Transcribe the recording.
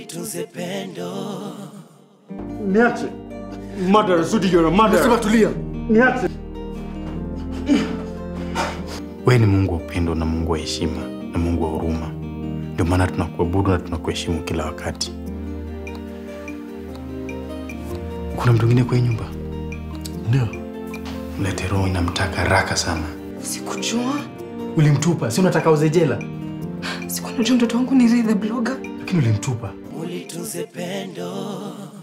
ulitunze pendo. Niache. Mother, Zudi, you're a mother. Nasema tulia. Niache. Wewe ni Mungu wa upendo na Mungu wa heshima na Mungu wa huruma. Ndio maana tunakuabudu na tunakuheshimu kila wakati. Kuna mtu mwingine kwa hii nyumba? Ndio. Mlete roho, inamtaka haraka sana. Sikujua, Ulimtupa, si unataka uze jela? sikuwa najua mtoto wangu ni Ray the blogger. Lakini ulimtupa. Ulitunze pendo.